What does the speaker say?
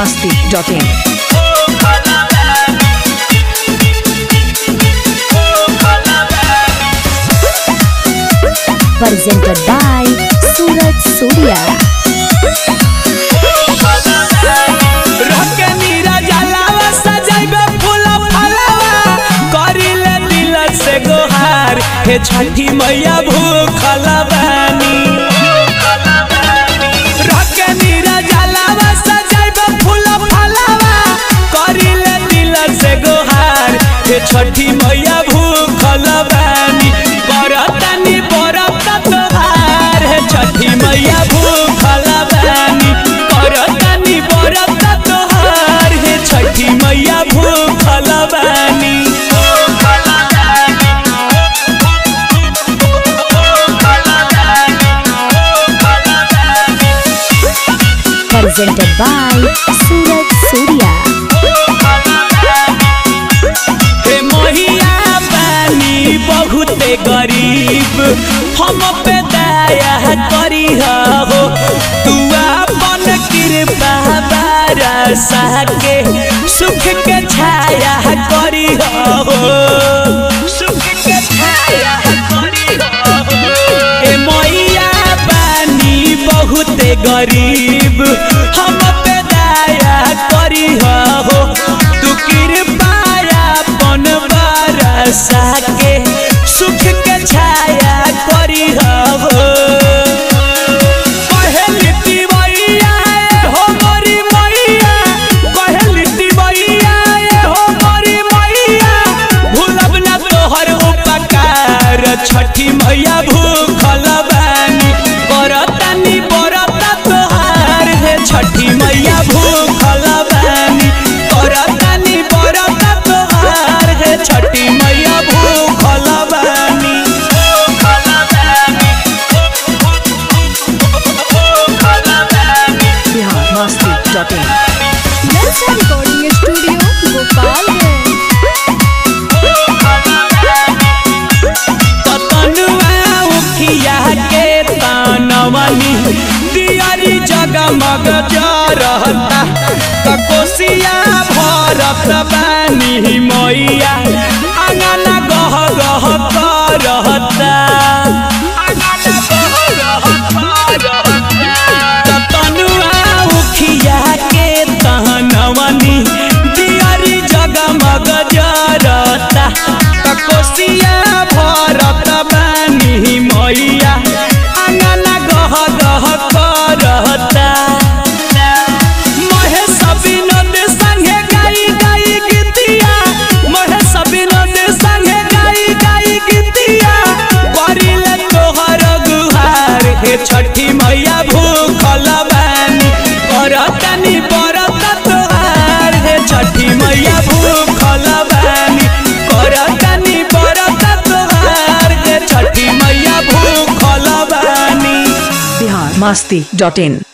masti.in. presented by Suraj Surya. रके नीरा जलावा सजाइबे फूल फलावा करिले दिल से गोहार हे छठी मैया भूखल बानी रके नीरा जलावा सजाइबे फूल फलावा करिले दिल से गोहार हे छठी मैया भूखल बानी बरतनी बरत तोहार हे छठी मैया भूखल बानी बरतनी बरत तोहार हे छठी मैया भूखल बानी Presented by Suraj Surya. हे मैया बानी बहुते गरीब हम पे दया करी हो तू अपन कृपा बरसा के सुख के छाया करी हो सुख के छाया करी हो हे मैया बानी बहुते गरीब हम पे दया करी हो तू कृपा अपन बरसा के सुख के छाया करी हो कहली तिवैया हो मोरी मैया कहली तिवैया हो मोरी मैया भूलब ना तोहर उपकार छठी मैया भूखल बानी बरतानी बरता तोहार हे छठी मैया भूखल बानी बरतानी बरता तोहार हे छठी मैया भूखल बानी भूखल बानी भूखल बानी Bihar masti.in. Nalsa Recording Studio, Gopalganj. ततनुआ उखिया के तानवनी दियारी जगमग जरहता ककोसिया भरत बानी मैया आंगन गह गह करहता ततनुआ उखिया के तहनवनी दियारी जगमग जरता ककोसिया भरत बानी मैया आंगन गह गह करता महेश विनोद संगे गाई गाई गीतिया महेश विनोद संगे गाई गाई गीतिया करिले तोहर गुहार हे छठी मैया भूखल बानी करतनी बरत तोहार हे छठी मैया भूखल बानी करतनी बरत तोहार हे छठी मैया भूखल बानी Bihar masti.in.